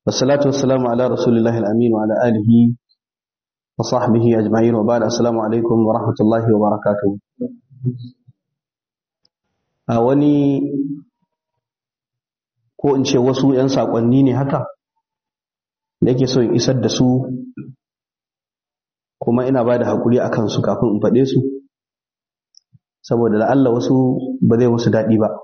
والصلاة والسلام على رسول الله الأمين وعلى آله وصحبه أجمعين وبعد السلام عليكم ورحمة الله وبركاته a wani ko in ce wasu 'yan saƙonni ne haka da yake so in isar da su kuma ina ba da haƙuri a kansu kafin in faɗe su saboda la'alla wasu ba zai musu daɗi ba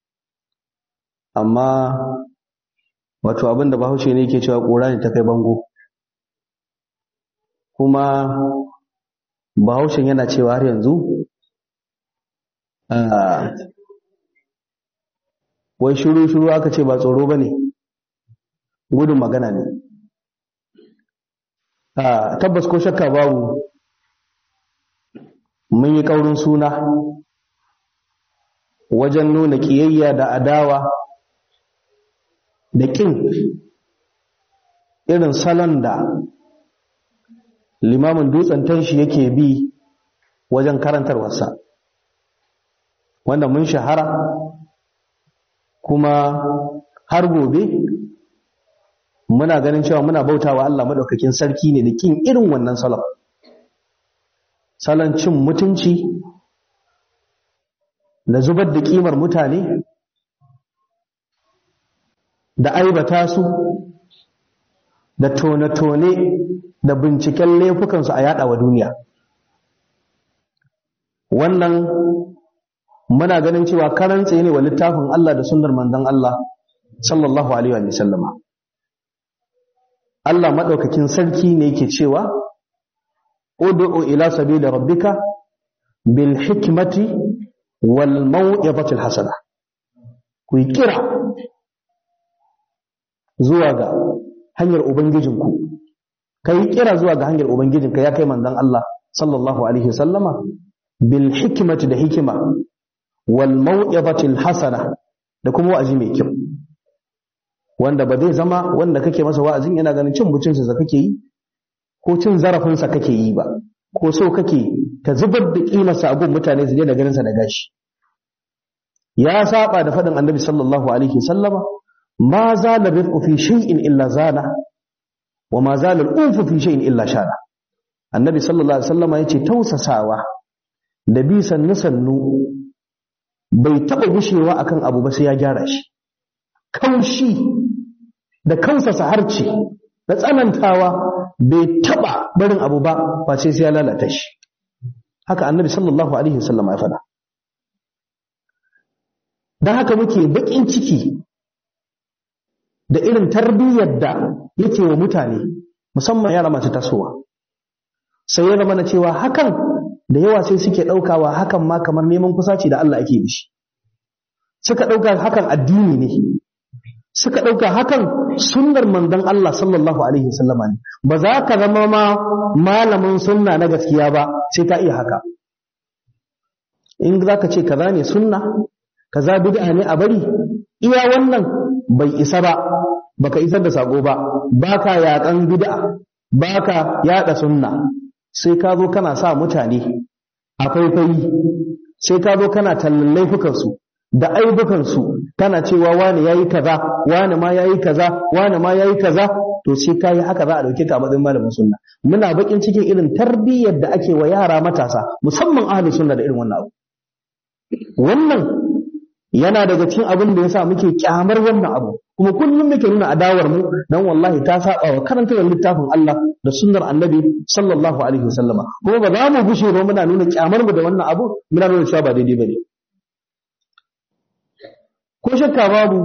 amma wato abin da bahaushe ne ke cewa ƙura ne ta kai bango kuma bahaushen yana cewa har yanzu wai shuru-shuru aka ce ba tsoro ba ne gudun magana ne tabbas ko shakka babu mun yi ƙaurin suna wajen nuna ƙiyayya da adawa da ƙin irin salon da limamin dutsen tanshi yake bi wajen karantarwarsa wanda mun shahara kuma har gobe muna ganin cewa muna bautawa Allah madaukakin sarki ne da kin irin wannan salon salon cin mutunci da zubar da kimar mutane da aibata su da tone-tone da binciken laifukansu a yada wa duniya wannan muna ganin cewa karan tsaye ne wa littafin Allah da sunnar manzon Allah sallallahu alaihi wa sallama Allah madaukakin sarki ne yake cewa ud'u ila sabili rabbika bil hikmati wal mau'izati al hasana ku kira zuwa ga hanyar ubangijinku kai kira zuwa ga hanyar ubangijinka ya kai manzon Allah sallallahu alaihi wasallama bil hikmati da hikima wal mau'izati al hasana da kuma wa'azi mai kyau wanda ba zai zama wanda kake masa wa'azin yana ganin cin mutuncinsa kake yi ko cin zarafinsa kake yi ba ko so kake ka zubar da kimarsa abun mutane su da ganinsa da gashi ya saba da faɗin annabi sallallahu alaihi sallama ma zala rifqu fi shay'in illa zana wa ma zala al-unfu fi shay'in illa shana annabi sallallahu alaihi sallama yace tausasawa da bi sannu sannu bai taɓa gushewa akan abu ba sai ya gyara shi kaushi da kausasa harce da tsanantawa bai taba barin abu ba ba sai sai ya lalata shi haka annabi sallallahu alaihi wasallam ya faɗa dan haka muke bakin ciki da irin tarbiyyar da yake wa mutane musamman yara masu tasowa sai ya zama na cewa hakan da yawa sai suke ɗaukawa hakan ma kamar neman kusaci da Allah ake bishi suka ɗauka hakan addini ne suka ɗauka hakan sunnar manzon Allah sallallahu alaihi wasallama ne ba za ka zama ma malamin sunna na gaskiya ba sai ka iya haka in za ka ce kaza ne sunna kaza bid'a ne a bari iya wannan bai isa ba baka isar da sako ba baka yakan bid'a baka yada sunna sai ka zo kana sa mutane a faifayi sai ka zo kana tallan laifukansu da aibukansu kana cewa wani yayi kaza wani ma yayi kaza wani ma yayi kaza to sai kai haka za a dauke ka matsayin malamin sunna muna bakin cikin irin tarbiyyar da ake wa yara matasa musamman ahlus sunna da irin wannan abu wannan yana daga cikin abin da yasa muke kyamar wannan abu kuma kullum muke nuna adawar mu dan wallahi ta saba wa karantawar littafin Allah da sunnar annabi sallallahu alaihi wasallama kuma ba za mu gushe ba muna nuna kyamar mu da wannan abu muna nuna cewa ba daidai bane ko shakka babu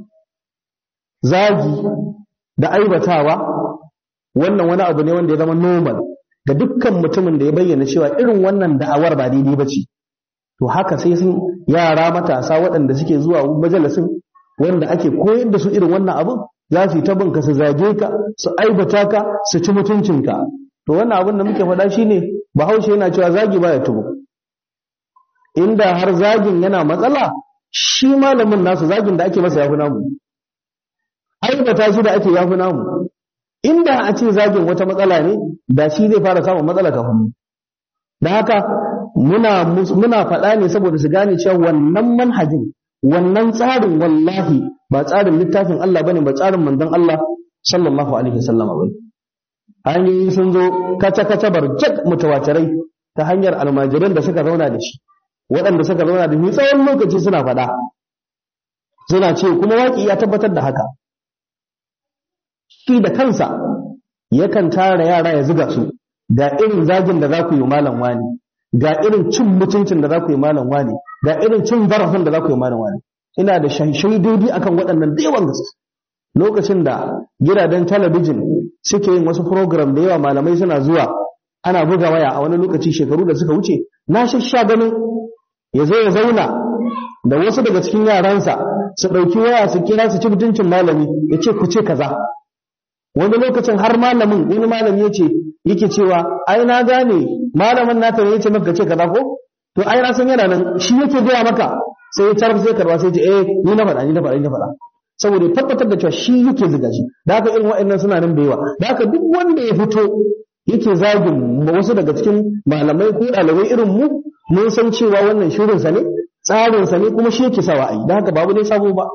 zagi da aibatawa wannan wani abu ne wanda ya zama normal ga dukkan mutumin da ya bayyana cewa irin wannan da'awar ba daidai ba ce to haka sai sun yara matasa waɗanda suke zuwa majalisin wanda ake koyar da su irin wannan abin za su yi ta binka su zage ka su aibata ka su ci mutuncinka to wannan abin da muke faɗa shine bahaushe yana cewa zagi baya tubu inda har zagin yana matsala shi malamin nasu zagin da ake masa yafi namu aibata shi da ake yafi namu inda a ce zagin wata matsala ne da shi zai fara samun matsala kafin mu da haka muna muna faɗa ne saboda su gane cewa wannan manhajin wannan tsarin wallahi ba tsarin littafin Allah bane ba tsarin manzon Allah sallallahu alaihi wasallam ba hanyoyi sun zo kaca kaca barjak mutawatirai ta hanyar almajiran da suka zauna da shi waɗanda suka zauna da shi tsawon lokaci suna faɗa suna ce kuma waƙi ya tabbatar da haka shi da kansa yakan tara yara ya zuga su ga irin zagin da za ku yi malam wani ga irin cin mutuncin da za ku yi malam wani ga irin cin zarafin da za ku yi malam wani ina da shaidodi akan waɗannan da yawan gaske lokacin da gidajen talabijin suke yin wasu program da yawa malamai suna zuwa ana buga waya a wani lokaci shekaru da suka wuce na shasha ganin ya zo ya zauna da wasu daga cikin yaransa su ɗauki waya su kira su ci mutuncin malami ya ce ku ce kaza wani lokacin har malamin wani malami ya ce yake cewa ai na gane malamin naka ne ya ce maka ce kaza ko to ai na san yana nan shi yake gaya maka sai ya tarfa sai karba sai ya ce eh ni na faɗa ni na faɗa ni na faɗa saboda tabbatar da cewa shi yake zuga shi da haka irin waɗannan suna nan da yawa da haka duk wanda ya fito yake zagin wasu daga cikin malamai ko ɗalibai irin mu mun san cewa wannan shirinsa ne tsarinsa ne kuma shi yake sawa a yi da haka babu ne sabo ba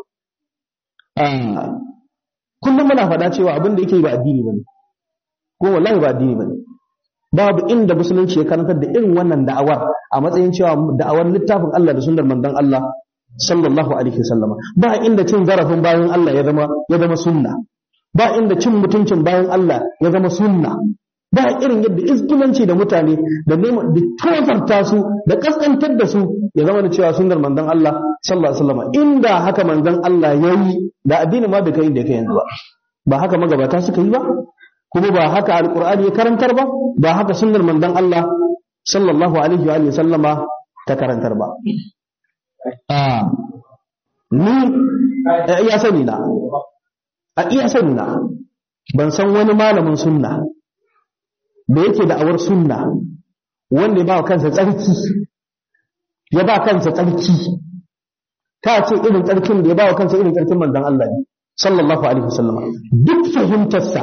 kullum muna faɗa cewa abin da yake ba addini bane ko wallahi ba addini bane babu inda musulunci ya karantar da irin wannan da'awar a matsayin cewa da'awar littafin Allah da sunnar manzon Allah sallallahu alaihi wasallama ba inda cin zarafin bayan Allah ya zama ya zama sunna ba inda cin mutuncin bayan Allah ya zama sunna ba irin yadda izgilanci da mutane da neman da tozarta su da kaskantar da su ya zama da cewa sunnar manzon Allah sallallahu alaihi wasallama inda haka manzon Allah yayi da addini ma bai kai da kai yanzu ba ba haka magabata suka yi ba kuma ba haka alqur'ani ya karantar ba ba haka sunnar manzon Allah sallallahu alaihi wa sallama ta karantar ba ni a iya sani na a iya sani na ban san wani malamin sunna da yake da awar sunna wanda ya ba kansa tsarki ya ba kansa tsarki ta ce irin tsarkin da ya ba wa kansa irin tsarkin manzon Allah ne sallallahu alaihi wasallam duk fahimtarsa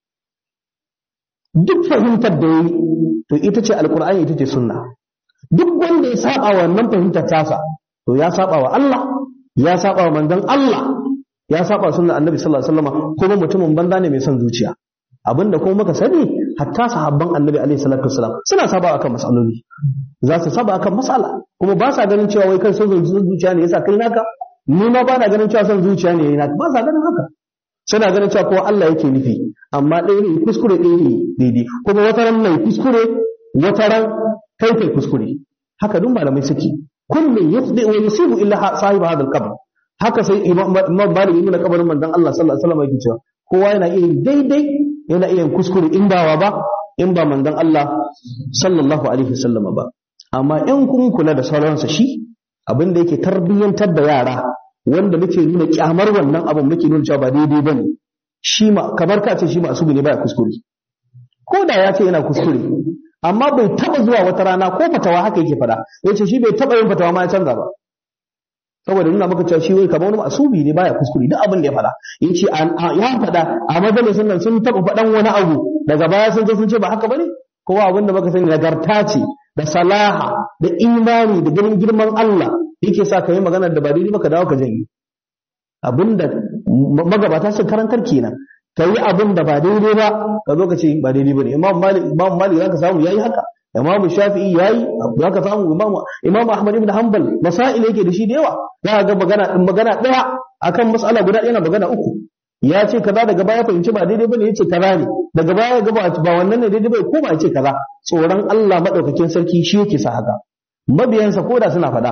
duk fahimtar da yi to ita ce alkur'ani ita ce sunna duk wanda ya saba wannan fahimtar tasa to ya saba wa Allah ya saba wa manzon Allah ya saba wa sunnar annabi sallallahu alaihi wasallam kuma mutumin banza ne mai son zuciya abinda kuma muka sani hatta sahabban annabi alaihi salatu wasallam suna saba akan masaloli za su saba akan masala kuma ba sa ganin cewa wai kan son zuciya ne yasa kai naka ni ma ba na ganin cewa son zuciya ne yana ba sa ganin haka suna ganin cewa kowa Allah yake nufi amma ɗaya ne kuskure ɗaya ne daidai kuma wata ran mai kuskure wata ran kai kai kuskure haka duk malamai suke kullum yafdi wa yusibu illa sahibi hadha al-qabr haka sai imam malik ibn kabarin manzon Allah sallallahu alaihi wasallam yake cewa kowa yana iya daidai yana iya kuskure in ba ba in ba manzon Allah sallallahu alaihi wasallam ba amma in kun kula da sauransa shi abin da yake tarbiyyantar da yara wanda muke nuna kyamar wannan abin muke nuna cewa ba daidai bane shi ma kamar ka ce shi ma asubi ne baya kuskure ko da ya ce yana kuskure amma bai taba zuwa wata rana ko fatawa haka yake fada ya ce shi bai taba yin fatawa ma ya canza ba saboda nuna maka cewa shi wai kamar wani asubi ne baya kuskure duk abin da ya fada ya ce ya fada a majalisun nan sun taba fadan wani abu daga baya sun zo sun ce ba haka bane kowa abin da muka sani nagarta ce da salaha da imani da ganin girman Allah yake sa ka yi magana da ba daidai ba ka dawo ka janye abinda magabata sun karantar kenan ka yi abin da ba daidai ba ka zo ka ce ba daidai ba ne imam malik imam malik zaka samu yayi haka imam shafi'i yayi zaka samu imam imam ahmad ibn hanbal masail yake da shi da yawa za ga magana din magana daya akan mas'ala guda ɗaya na magana uku ya ce kaza daga baya fahimci ba daidai bane yace kaza ne daga baya ga ba wannan ne daidai bai ko ba yace kaza tsoron Allah madaukakin sarki shi yake sa haka mabiyansa koda suna faɗa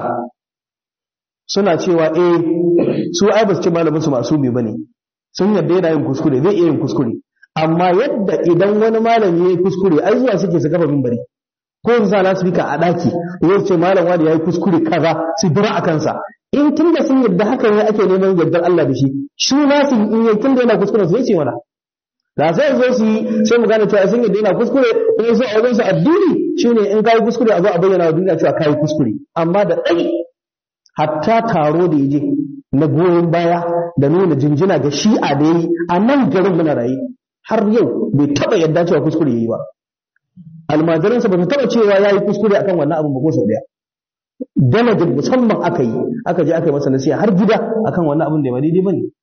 suna cewa eh su ai ba su ce malamin su masu bi bane sun yadda yana yin kuskure zai iya yin kuskure amma yadda idan wani malami ya yi kuskure ai zuwa suke su kafa mimbari ko su sa lasifika a ɗaki ko su ce malam wani ya yi kuskure kaza su dira a kansa in tun da sun yadda haka ne ake neman yardar Allah da shi shi na su in yi tun da yana kuskure su ce mana da sai zo su yi sai mu gane cewa sun yadda yana kuskure ko su a wajen su addini shine in kai kuskure a zo a bayyana wa duniya cewa kai kuskure amma da ɗai hatta taro da yaje na goyon baya da nuna jinjina ga shi'a da yi a nan garin muna raye har yau bai taba yadda cewa kuskure yayi ba almajiransa ba su taba cewa ya yi kuskure akan wannan abin ba ko sau daya dalajin musamman aka yi aka je aka yi masa nasiha har gida akan wannan abin da ba daidai bane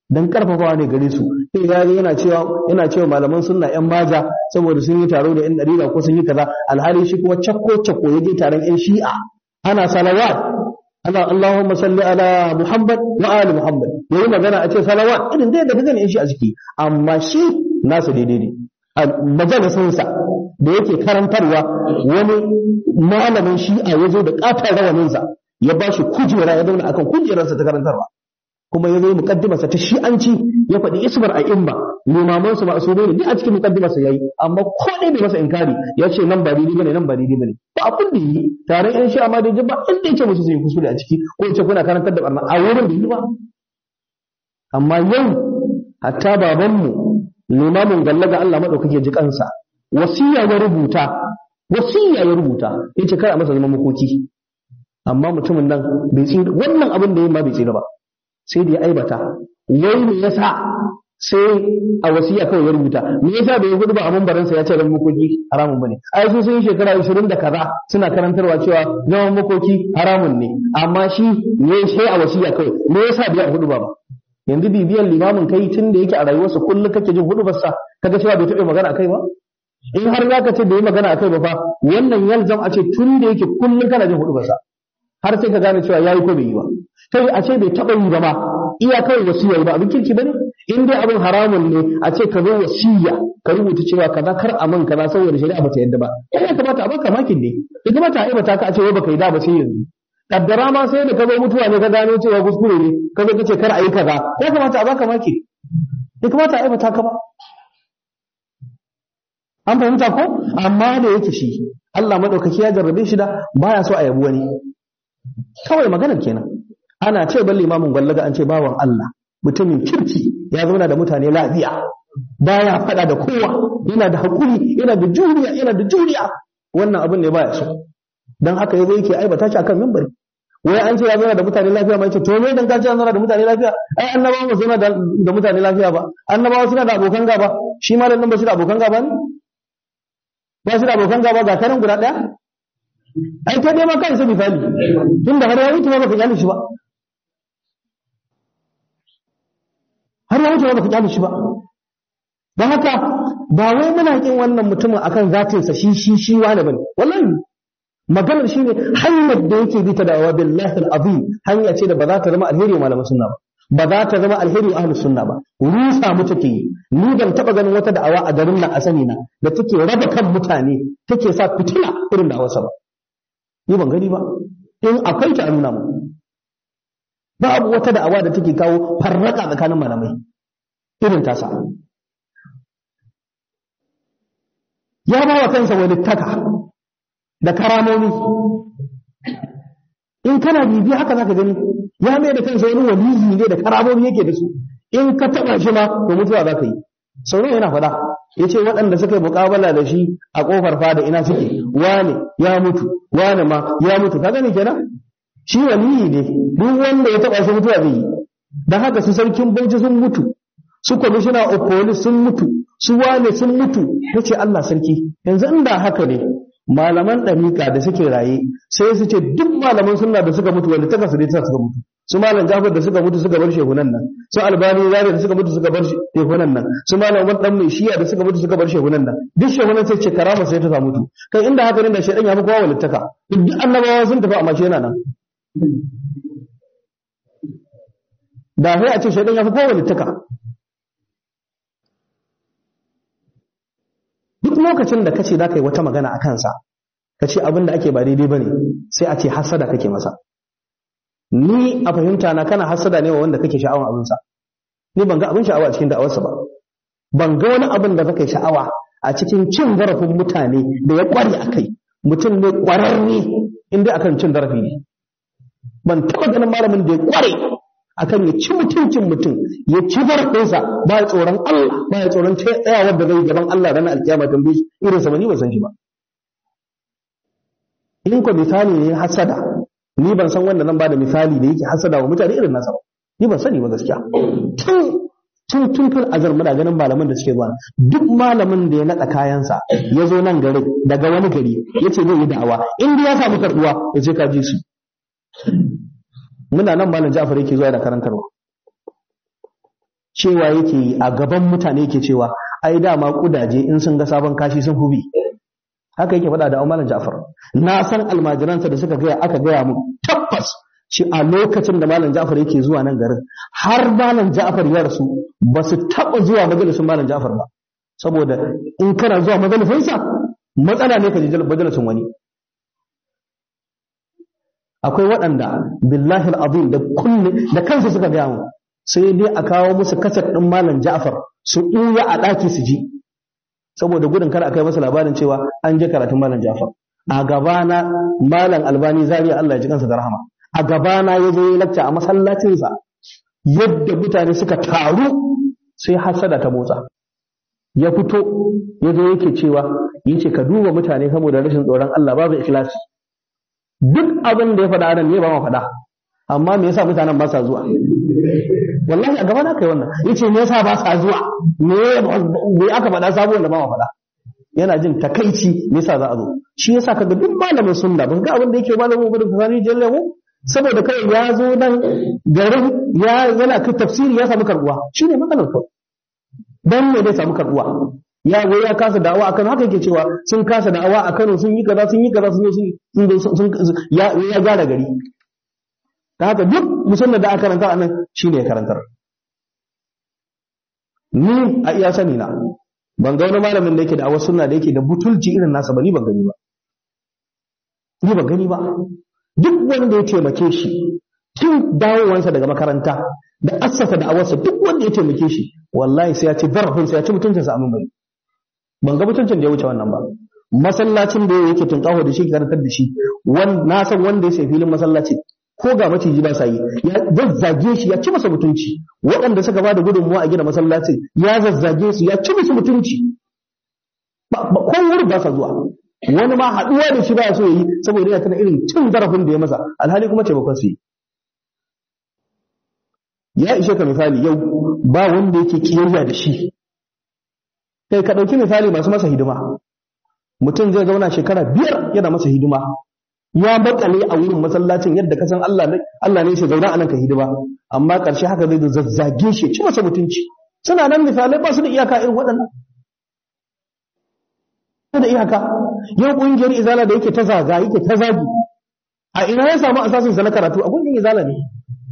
dan karfafawa ne gare su sai ga yana cewa yana cewa malaman sunna yan maja saboda sun yi taro da yan dariqa ko sun yi kaza alhali shi kuma cakko cakko yaje taron yan shi'a ana salawat ana Allahumma salli ala Muhammad wa ali Muhammad yayi magana a ce salawat irin dai da kaga yan shi'a suke amma shi nasu daidai ne a majalisinsa da yake karantarwa wani malamin shi'a ya zo da ƙatar rawaninsa ya ba shi kujera ya zauna akan kujerarsa ta karantarwa kuma ya zo mukaddimarsa ta shi'anci ya faɗi ismar a imma limaman su masu ne duk a cikin mukaddimarsa yayi amma ko dai bai masa inkari ya ce nan ba daidai bane nan ba daidai bane ba abin da yi tare yan shi'a ma da ba inda ya ce musu sun yi kuskure a ciki ko ya ce kuna karantar da barna a wurin da yi ba amma yau hatta babanmu limamin gallaga Allah madaukake ji kansa wasiya ya rubuta wasiya ya rubuta yace kar a masa zaman makoki amma mutumin nan bai tsira wannan abin da yayi ma bai tsira ba sai da ya aibata wai me yasa sai a wasiya kawai ya rubuta me yasa bai gudu ba a mambarin sa ya ce zaman makoki haramun bane ai su sun yi shekara 20 da kaza suna karantarwa cewa zaman makoki haramun ne amma shi ne sai a wasiya kawai me yasa bai gudu ba ba yanzu bibiyan limamin kai tun da yake a rayuwarsa kullum kake jin hudubarsa kaga cewa bai taɓa magana akai ba in har zaka ce bai magana akai ba fa wannan yalzam a ce tun da yake kullum kana jin hudubarsa har sai ka gane cewa yayi ko bai yi ba kai a ce bai taɓa yi ba ma iya kawai wasiya ba abin kirki bane in dai abin haramun ne a ce ka zo wasiya ka rubuta cewa kaza kar a man kaza saboda shari'a bata yadda ba ya kamata a baka makin ne ya kamata a aibata ka a ce wai baka yi da ba sai yanzu kaddara ma sai da ka zo mutuwa ne ka gano cewa kuskure ne ka zo kace kar a yi kaza ya kamata a baka maki ya kamata a aibata ka ba an fahimta ko amma da yake shi Allah madaukaki ya jarrabe shi da baya so a yabi wani kawai maganar kenan ana ce ban limamin gwallaga an ce bawan Allah mutumin kirki ya zauna da mutane lafiya baya fada da kowa yana da hakuri yana da juriya yana da juriya wannan abin ne baya so dan haka yazo yake aibata shi akan minbari wai an ce ya zauna da mutane lafiya ma yace to me dan ka ce an zauna da mutane lafiya ai annabawa ba zauna da mutane lafiya ba annabawa suna da abokan gaba shi ma dan ba shi da abokan gaba ne ba shi da abokan gaba ga karin guda daya ai ta dai ma kansa misali tunda har ya wuce ba ka kyale shi ba har ya wuce ba ka kyale shi ba don haka ba wai muna kin wannan mutumin akan zatinsa shi shi shi wani bane wallahi maganar shi ne hanyar da yake bi ta da'awa billahi al-azim hanya ce da ba za ta zama alheri wa malaman sunna ba ba za ta zama alheri wa ahlus sunna ba rusa mu take yi ni ban taba ganin wata da'awa a garin nan a sani na da take raba kan mutane take sa fitina irin da'awarsa ba ni ban gani ba in akwai ta nuna mu babu wata da'awa da take kawo farraka tsakanin malamai irin tasa ya ba wa kansa wani taka da karamomi in kana bibi haka zaka gani ya mai da kansa wani waliyi ne da karamomi yake da su in ka taba shi ma to mutuwa zaka yi sauran yana faɗa ya ce waɗanda suka yi muƙabala da shi a ƙofar fada ina suke wane ya mutu wane ma ya mutu ka gani kenan shi waliyi ne duk wanda ya taba shi mutuwa zai yi dan haka su sarkin bauchi sun mutu su kwamishina of police sun mutu su wane sun mutu yace Allah sarki yanzu inda haka ne malaman ɗariƙa da suke raye sai su ce duk malaman sunna da suka mutu wanda taka su dai suka mutu su malam Jafar da suka mutu suka bar shehunan nan su Albani Zari da suka mutu suka bar shehunan nan su malam Umar dan mai shiya da suka mutu suka bar shehunan nan duk shehunan sai ce karama sai ta samu mutu kai inda haka ne da shedan ya fi kowa walittaka duk annabawa sun tafi amma shi yana nan da sai a ce shedan ya fi kowa walittaka duk lokacin da kace za ka yi wata magana a kansa ka ce abin da ake ba daidai ba ne sai a ce hasada kake masa ni a fahimta na kana hasada ne wa wanda kake sha'awan abinsa ni ban ga abin sha'awa a cikin da'awarsa ba ban ga wani abin da kake sha'awa a cikin cin zarafin mutane da ya kware a kai mutum ne kwararre inda akan cin zarafi ne ban taɓa ganin malamin da ya kware akan ya ci mutuncin mutum ya ci zarafinsa ba ya tsoron Allah ba ya tsoron tsayawar da zai gaban Allah ranar alkiyama tambaye shi irin sa ni ban san shi ba in ko misali ne hasada ni ban san wanda nan ba da misali da yake hasada wa mutane irin nasa ba ni ban sani ba gaskiya tun tun tun fil azar muna ganin malaman da suke zuwa duk malamin da ya naɗa kayansa ya zo nan gari daga wani gari ya ce zai yi da'awa in ya samu karɓuwa ya ce ka ji su muna nan malam Ja'far yake zuwa da karantarwa cewa yake yi a gaban mutane yake cewa ai dama kudaje in sun ga sabon kashi sun hubi haka yake faɗa da Malam Ja'far na san almajiransa da suka gaya aka gaya mu tabbas shi a lokacin da Malam Ja'far yake zuwa nan garin har Malam Ja'far ya rasu ba su taɓa zuwa majalisin Malam Ja'far ba saboda in kana zuwa majalisinsa matsala ne ka je majalisin wani akwai waɗanda billahi al'azim da kulle da kansu suka gaya mu sai dai a kawo musu kasar ɗin Malam Ja'far su ɗuya a ɗaki su ji saboda gudun kada a kai masa labarin cewa an je karatun malam Jafar a gabana malam Albani Zaria Allah ya ji kansa da rahama a gabana ya zo ya lacca a masallacinsa yadda mutane suka taru sai hasada ta motsa ya fito ya zo yake cewa yace ka duba mutane saboda rashin tsoron Allah babu ikhlasi duk abin da ya faɗa nan ne ba ma faɗa amma me yasa mutanen ba sa zuwa wallahi a gaba na kai wannan yace me yasa ba sa zuwa me me aka faɗa sabuwar da ba ma faɗa yana jin takaici me yasa za a zo shi yasa kaga duk malamin sunna ba ga abin da yake malamin gudun fasani jalle mu saboda kai ya zo nan garin ya yana kai tafsiri ya samu karbuwa shine matsalar kawai dan me zai samu karbuwa ya zo ya kasa da'awa akan haka yake cewa sun kasa da'awa a Kano sun yi kaza sun yi kaza sun sun ya ya gyara gari ta haka duk musulman da aka karanta a nan shi ne ya karantar ni a iya sani na ban ga wani malamin da yake da awar sunna da yake da butulci irin nasa ba ni ban gani ba ni ban gani ba duk wanda ya taimake shi tun dawowansa daga makaranta da assasa da awarsa duk wanda ya taimake shi wallahi sai ya ci zarafin sai ya ci mutuncinsa a bari ban ga mutuncin da ya wuce wannan ba masallacin da yake tunkaho da shi karantar da shi na san wanda ya sai filin masallacin ko ga maciji ba sa yi ya zazzage shi ya ci masa mutunci waɗanda suka ba da gudunmuwa a gina masallacin ya zazzage su ya ci musu mutunci ko wuri ba sa zuwa wani ma haɗuwa da shi ba so yi saboda yana tana irin cin zarafin da ya masa alhali kuma taimakon su yi ya ishe ka misali yau ba wanda yake kiyayya da shi kai ka ɗauki misali masu masa hidima mutum zai zauna shekara biyar yana masa hidima ya makale a wurin masallacin yadda ka san Allah ne Allah ne shi zauna a nan ka hidima amma ƙarshe haka zai zazzage shi ci masa mutunci suna nan misalai ba su da iyaka irin waɗannan da iyaka yau ƙungiyar izala da yake ta zaga yake ta zagi a ina ya samu asasin sa na karatu a ƙungiyar izala ne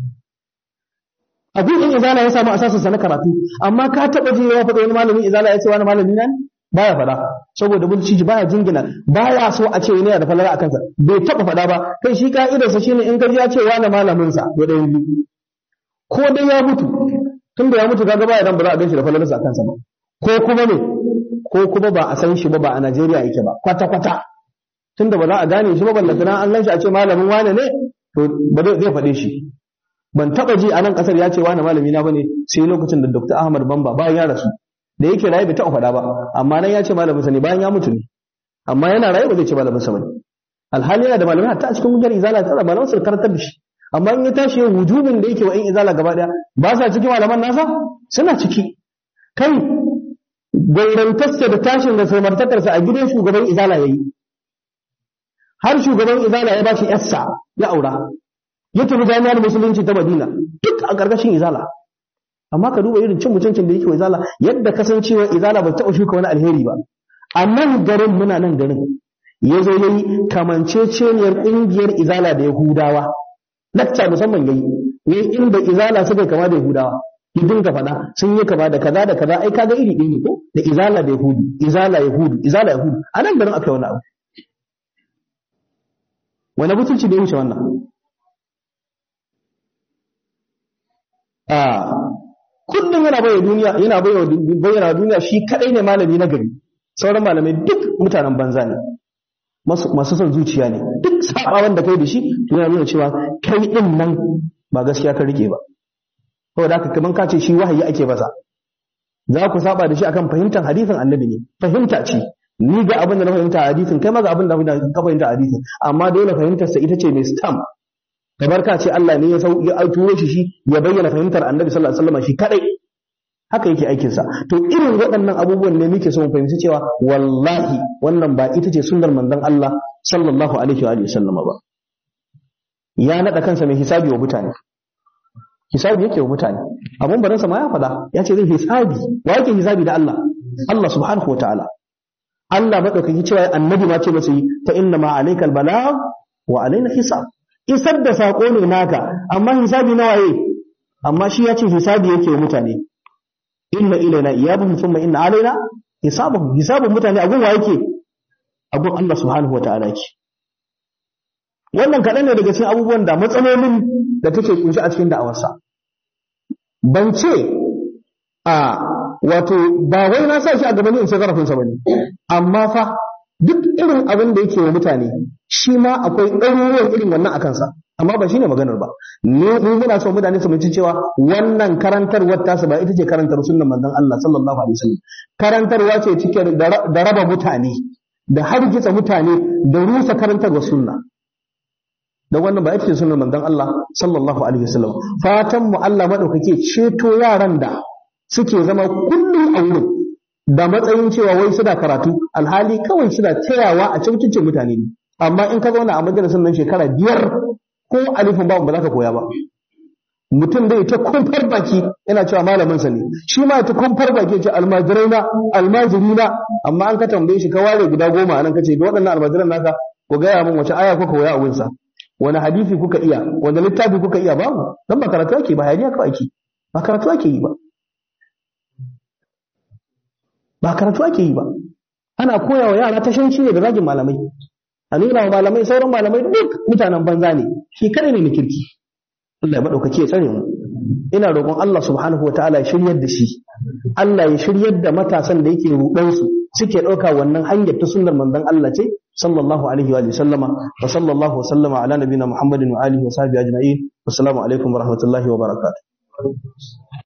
a ƙungiyar izala ya samu asasin sa na karatu amma ka taɓa ji ya faɗa wani malamin izala ya ce wani malami na ne baya faɗa saboda bulciji baya jingina baya so a ce yana da falala a kansa bai taɓa faɗa ba kai shi ka'idarsa shine in kaji ya ce wani malamin sa to ɗayan biyu ko dai ya mutu tun da ya mutu kaga baya dan ba za a ganshi da falalarsa a kansa ba ko kuma ne ko kuma ba a san shi ba ba a Najeriya yake ba kwata kwata tun da ba za a gane shi ba ballantana an gan shi a ce malamin wane ne to ba zai faɗe shi ban taɓa ji a nan ƙasar ya ce wani malami na bane sai lokacin da Dr. Ahmad Bamba bayan ya rasu da yake raye bai taɓa faɗa ba amma nan ya ce malaminsa ne bayan ya mutu ne amma yana raye ba zai ce malaminsa ba ne alhali yana da malamai hatta a cikin gudanar izala ta da malaman su karantar da shi amma in ya tashi yin hujubin da yake wa in izala gaba ɗaya ba sa cikin malaman nasa suna ciki kai gaurantarsa da tashin da samartakarsa a gidan shugaban izala ya yi har shugaban izala ya ba shi yassa ya aura ya tafi jami'ar musulunci ta madina duk a ƙarƙashin izala amma ka duba irin cin mutuncin da yake wa izala yadda kasancewa izala ba taɓa shuka wani alheri ba a nan garin muna nan garin ya zo ya yi kamanceceniyar ƙungiyar izala da yahudawa lakca musamman ya yi ya yi inda izala suka kama da yahudawa ya dinga faɗa sun yi kama da kaza da kaza ai kaga iri ɗaya ne ko da izala da yahudu izala yahudu izala yahudu a nan garin aka yi wani abu wani mutunci da ya wuce wannan kullum yana bayyana duniya yana bayyana duniya shi kadai ne malami na gari sauran malamai duk mutanen banza ne masu son zuciya ne duk sabawan da kai da shi yana nuna cewa kai din nan ba gaskiya ka rike ba saboda haka kaman ka ce shi wahayi ake masa za ku saba da shi akan fahimtar hadisin annabi ne fahimta ce ni ga abin da na fahimta a hadisin kai ma ga abin da ka fahimta a hadisin amma dole fahimtar sa ita ce mai stamp kamar ka ce Allah ne ya sau ya turo shi shi ya bayyana fahimtar Annabi sallallahu alaihi wasallam shi kadai haka yake aikin sa to irin waɗannan abubuwan ne muke so mu fahimci cewa wallahi wannan ba ita ce sunnar manzon Allah sallallahu alaihi wa sallam ba ya nada kansa mai hisabi wa mutane hisabi yake wa mutane abun barin sa ma ya faɗa ya ce zai hisabi wa yake hisabi da Allah Allah subhanahu wa ta'ala Allah madaukaki cewa annabi ma ce masa yi ta inna ma alaikal balagh wa alaina hisab isar da sako ne naka amma hisabi na waye amma shi ya ce hisabi yake wa mutane inna ilaina iyabahum thumma inna alaina hisabuhum hisabun mutane a gun wa yake a gun Allah subhanahu wa ta'ala yake wannan kaɗan ne daga cikin abubuwan da matsalolin da take kunshi a cikin da'awarsa ban ce a wato ba wai na sa shi a gaban in sai zarafinsa ba ne amma fa duk irin abin da yake wa mutane shi ma akwai ɗaruruwan irin wannan a kansa amma ba shine maganar ba ne mu muna so mutane su mutunci cewa wannan karantarwar tasu ba ita ce karantar sunnan manzon Allah sallallahu alaihi wasallam karantarwa ce cike da raba mutane da hargitsa mutane da rusa karantarwar sunna da wannan ba ita ce sunan manzon Allah sallallahu alaihi wasallam fatan mu Allah madaukake ceto yaran da suke zama kullum a wurin da matsayin cewa wai suna karatu alhali kawai suna tayawa a cikin mutane ne amma in ka zauna a majalisar nan shekara biyar ko alifin babu ba za ka koya ba mutum dai ta kumfar baki yana cewa malamin sa ne shi ma ta kumfar baki ce almajirai na almajiri na amma an ka tambaye shi ka ware guda goma anan kace da waɗannan almajiran naka ku gaya min wace aya kuka koya a wurinsa wani hadisi kuka iya wani littafi kuka iya babu dan ba karatu ake ba hayaniya kawai ake ba karatu ake yi ba ba karatu ake yi ba ana koya wa yara tashanci ne da zagin malamai a nuna wa malamai sauran malamai duk mutanen banza ne shi kada ne na kirki Allah ya madaukake ya tsare mu ina roƙon Allah subhanahu wataala ya shiryar da shi Allah ya shiryar da matasan da yake ruɗan su suke ɗauka wannan hanyar ta sunnar manzon Allah ce sallallahu alaihi wa sallama wa sallallahu wa sallama ala nabiyina Muhammadin wa alihi wa sahbihi ajma'in assalamu alaikum wa rahmatullahi wa barakatuh